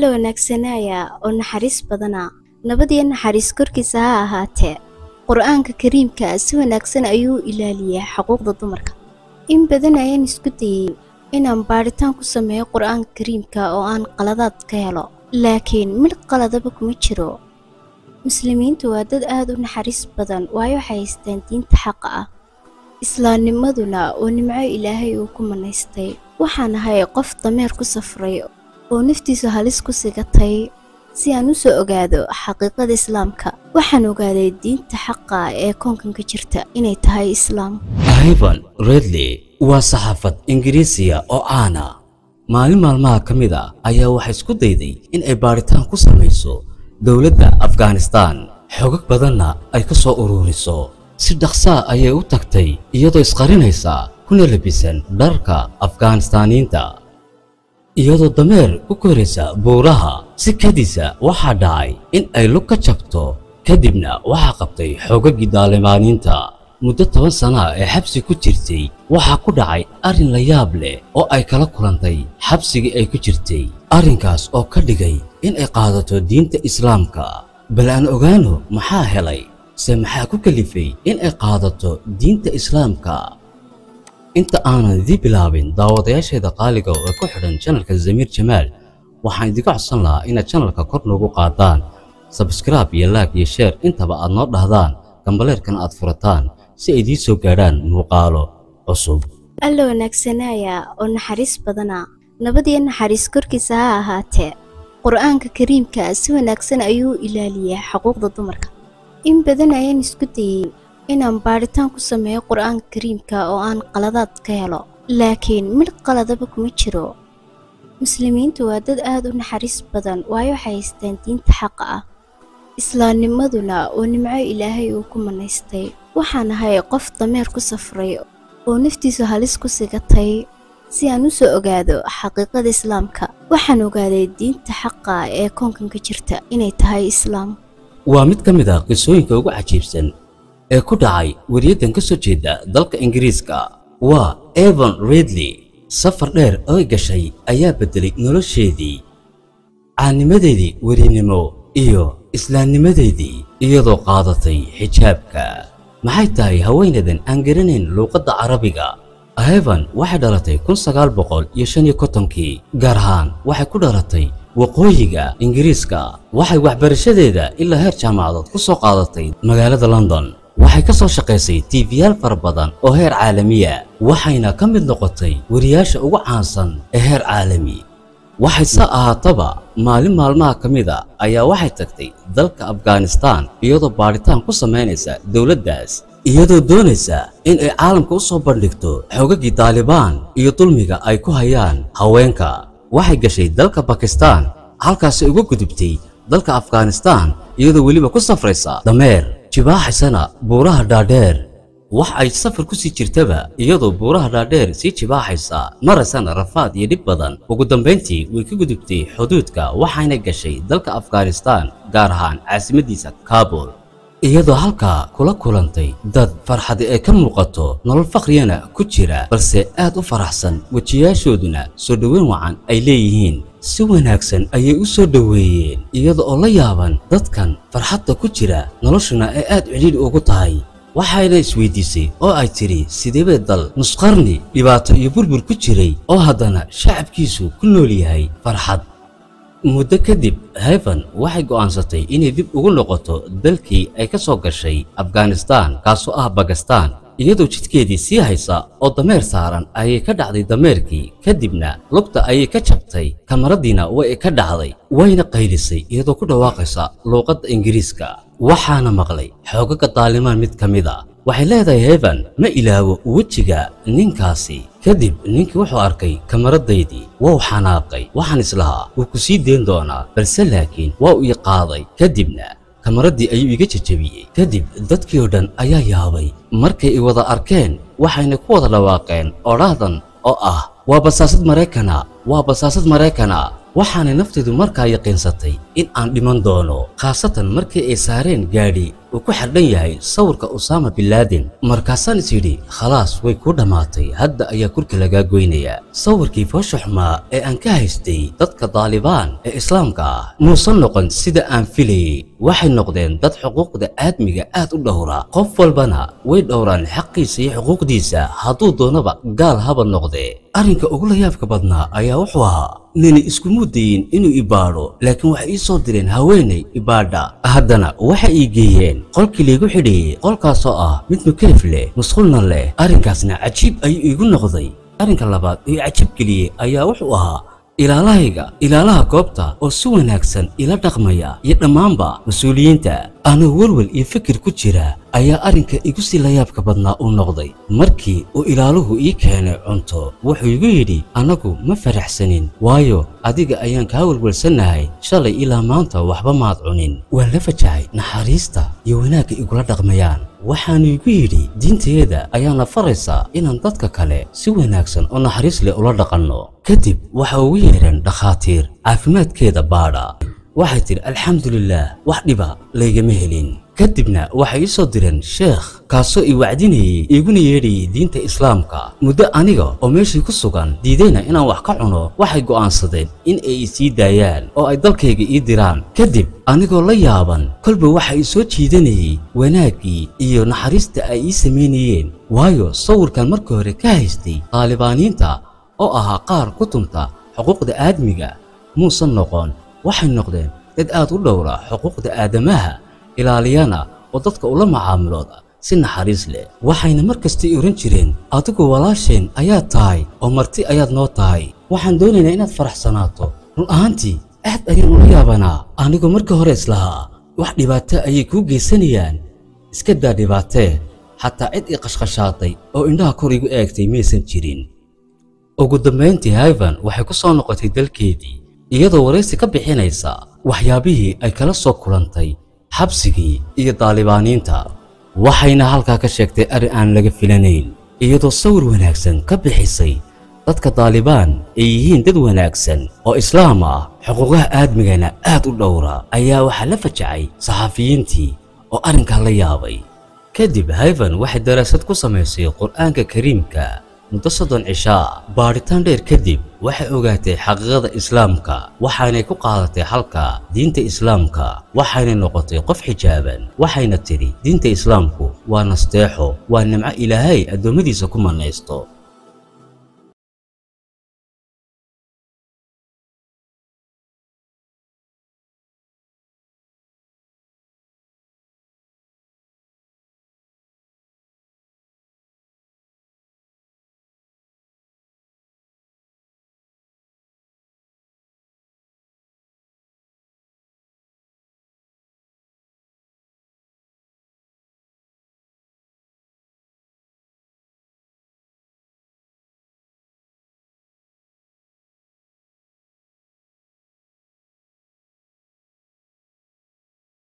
la wanaagsanaya oo naxariis badana nabad iyo naxariis korkiisa ha ahaatee qur-aanka kariimka si wanaagsan ayuu u ilaaliyaa xuquuqda dumarka in badan ayaan isku dayey inaan baadhitaan ku sameeyo qur-aanka kariimka oo aan qaladaad ka helo laakiin mid qaladaba kuma jiro muslimiintu waa dad aad u naxariis badan waayo waxay haystaan diinta xaqa ah islaamnimaduna oo nimco ilaahay uu ku manaystay waxaan ahay qof dameer ku safray oo naftiisu halis ku sigatay si aan u soo ogaado xaqiiqada islaamka waxaan ogaaday diinta xaqa ee koonkan ka jirta inay tahay islaam ivan redley waa saxaafad ingiriisiya oo caana maalin maalmaha ka mid a ayaa waxay isku dayday in ay baadhitaan ku samayso dowladda afghanistan xogag badanna ay ka soo ururiso si dhaqsaa ayay u tagtay iyadoo isqarinaysa kuna labisan dharka afghanistaaniyiinta iyadoo dameer ku koraysa buuraha si kadisa waxaa dhacay in ay lug ka jabto kadibna waxaa qabtay xoogagii daalimaaniinta muddo toban sana ee xabsi ku jirtay waxaa ku dhacay arrin la yaab leh oo ay kala kulantay xabsigii ay ku jirtay arrinkaas oo ka dhigay in ay qaadato diinta islaamka bal aan ogaano maxaa helay se maxaa ku kalifay in ay qaadato diinta islaamka inta aanan idii bilaabin daawadayaasheeda qaaliga oo ku xidhan janalka zamiir jamaal waxaan idinka codsan lahaa inaad janalka kor noogu qaadaan sabskraib iyo laag iyo sheer intaba aad noo dhahdaan gambaleerkana aad furataan si ay idiin soo gaadhaan muuqaalo cusub alla wanaagsanaya oo naxariis badana nabad iyo naxariis korkiisa ha ahaatee qur-aanka kariimka si wanaagsan ayuu u ilaaliyaa xuquuqda dumarka in badan ayaan isku dayey inaan baadhitaan ku sameeyo qur-aanka kariimka oo aan qaladaad ka helo laakiin mid qaladaba kuma jiro muslimiintu waa dad aad u naxariis badan waayo waxay haystaan diinta xaqa ah islaamnimaduna oo nimco ilaahay uu ku manaystay waxaan ahay qof dameer ku safray oo naftiisu halis ku sigatay si aan u soo ogaado xaqiiqada islaamka waxaan ogaaday diinta xaqa ee koonkan ka jirta inay tahay islaam waa mid ka mid ah qisooyinka ugu cajiibsan ee ku dhacay wariyaddan ka soo jeeda dalka ingiriiska waa evan redley safar dheer oo gashay ayaa beddelay nolosheedii caanimadeedii werinimo iyo islaamnimadeedii iyadoo qaadatay xijaabka maxay tahay haweenadan aan garanayn luuqadda carabiga evan waxay dhalatay kun sagaal boqol iyo shan iyo kontonkii gaar ahaan waxay ku dhalatay waqooyiga ingiriiska waxay waxbarashadeeda ilaa heer jaamacadood ku soo qaadatay magaalada london waxay ka soo shaqaysay tiifiyaal fara badan oo heer caalamiya waxayna ka mid noqotay wariyaasha ugu caansan ee heer caalami waxay se ahaataba maalin maalmaha ka mid a ayaa waxay tagtay dalka afghanistan iyadoo baadhitaan ku samaynaysa dowladdaas iyadoo doonaysa in ay caalamka u soo bandhigto xoogagii daalibaan iyo dulmiga ay ku hayaan haweenka waxay gashay dalka bakistan halkaasi uga gudubtay dalka afghanistan iyadoo weliba ku safraysa dameer jibaaxaysana buuraha dhaadheer wax ay safar ku sii jirtaba iyadoo buuraha dhaadheer sii jibaaxaysa maraysana rafaad iyo dhib badan ugu dambayntii way ka gudubtay xuduudka waxayna gashay dalka afghanistan gaar ahaan caasimadiisa kabul iyadoo halkaa kula kulantay dad farxadi ay ka muuqato nolol fakhriyana ku jira balse aad u faraxsan wejiyaashooduna soo dhoweyn wacan ay leeyihiin si wanaagsan ayay u soo dhoweeyeen iyada oo la yaaban dadkan farxadda ku jira noloshuna ay aad cidhiidh ugu tahay waxayna isweydiisay oo ay tidhi sideebee dal nusqarni dhibaato iyo burbur ku jiray oo haddana shacabkiisu ku nool yahay farxad muddo kadib hevan waxay go'aansatay inay dib ugu noqoto dalkii ay ka soo gashay afghanistan kaasoo ah bakistan iyadoo jidkeedii sii haysa oo dameer saaran ayay ka dhacday dameerkii kadibna lugta ayay ka jabtay kamaradiina way ka dhacday wayna qaylisay iyadoo ku dhawaaqaysa luuqadda ingiriiska waxaana maqlay xoogaga daalimaan mid ka mid a waxay leedahay hevan ma ilaawo wejiga ninkaasi kadib ninkii wuxuu arkay kamaradaydii wuu xanaaqay waxaan islahaa wuu ku sii deen doonaa balse laakiin waa uu ii qaaday kadibna kamaradii ayuu iga jajabiyey kadib dadkii oo dhan ayaa yaabay markay i wada arkeen waxayna ku wada dhawaaqeen odhahdan oo ah waa basaasad maraykana waa basaasad maraykana waxaanay naftaydu markaa yaqiinsatay in aan dhiman doono khaasatan markii ay saareen gaadhi uu ku xardhan yahay sawirka usaama binlaadin markaasaan is yidhi khalaas way kuu dhammaatay hadda ayaa kurka lagaa goynayaa sawirkii foosha xumaa ee aan ka haystay dadka daalibaan ee islaamka ah muusan noqon sida aan filayey waxay noqdeen dad xuquuqda aadmiga aad u dhowra qof walbana way dhowraan xaqiisa iyo xuquuqdiisa hadduu doonaba gaal haba noqdee arrinka ugu layaabka badnaa ayaa wuxuu ahaa nini iskumu dayin inuu ibaadho laakiin waxay ii soo direen haweenay ibaadha haddana waxay ii geeyeen qolkii laygu xidheeyey qolkaasoo ah mid mukelif leh musqulna leh arrinkaasna cajiib ayuu iigu noqday arrinka labaad ee cajab geliyey ayaa wuxuu ahaa ilaalahayga ilaalaha goobta oo si wanaagsan ila dhaqmaya iyo dhammaanba mas-uuliyiinta anuu welwel iyo fikir ku jira ayaa arrinka igu sii layaabka badnaa uu noqday markii uu ilaaluhu ii keenay cunto wuxuu igu yidhi annagu ma faraxsanin waayo adiga ayaan kaa welwelsannahay shalay ilaa maanta waxba maad cunin waan la fajahay naxariista iyo wanaagga igula dhaqmayaan waxaanu igu yidhi diinteeda ayaana faraysaa inaan dadka kale si wanaagsan oo naxariis leh ula dhaqanno kadib waxa ugu yeedheen dhakhaatiir caafimaadkeeda baadha waxay tidhi alxamdulilaah wax dhiba laygama helin kadibna waxay ii soo direen sheekh kaasoo i wacdinayey iguna yeedhayay diinta islaamka muddo aniga oo meeshii ku sugan diidayna inaan wax ka cuno waxay go'aansadeen in ay i sii daayaan oo ay dalkayga ii diraan kadib anigoo la yaaban kolba waxa i soo jiidanayey wanaaggii iyo naxariista ay ii samaynayeen waayo sawirkan markii hore ka haystay taalibaaniinta oo ahaa qaar ku tunta xuquuqda aadmiga muusan noqon waxay noqdeen dad aad u dhowra xuquuqda aadamaha ilaaliyana oo dadka ula macaamilooda si naxariis leh waxayna mar kasta i ohan jireen adigu walaasheen ayaad tahay oo marti ayaad noo tahay waxaan doonaynaa inaad faraxsanaato run ahaantii aad ayaan ula yaabanaa anigoo markii hore islahaa wax dhibaato ayay kuu geysanayaan iska daa dhibaatee xataa cid i qashqashaatay oo indhaha kor igu eegtay maysan jirin ugu dambayntii hayvan waxay ku soo noqotay dalkeedii iyadoo waraysi ka bixinaysa waxyaabihii ay kala soo kulantay xabsigii iyo daalibaaniinta waxayna halkaa ka sheegtay arrin aan laga filanayn iyadoo sawir wanaagsan ka bixisay dadka daalibaan ay yihiin dad wanaagsan oo islaam ah xuquuqaha aadmigana aad u dhowra ayaa waxaa la fajacay saxafiyiintii oo arrinkaa la yaabay kadib hayvan waxay daraasad ku samaysay qur'aanka kariimka muddo soddon cishaa baadhitaan dheer kadib waxay ogaatay xaqiiqada islaamka waxaanay ku qaadatay halka diinta islaamka waxaynay noqotay qof xijaaban waxayna tidhi diinta islaamku waa nasteexo waa nimco ilaahay addoommadiisa ku mannaysto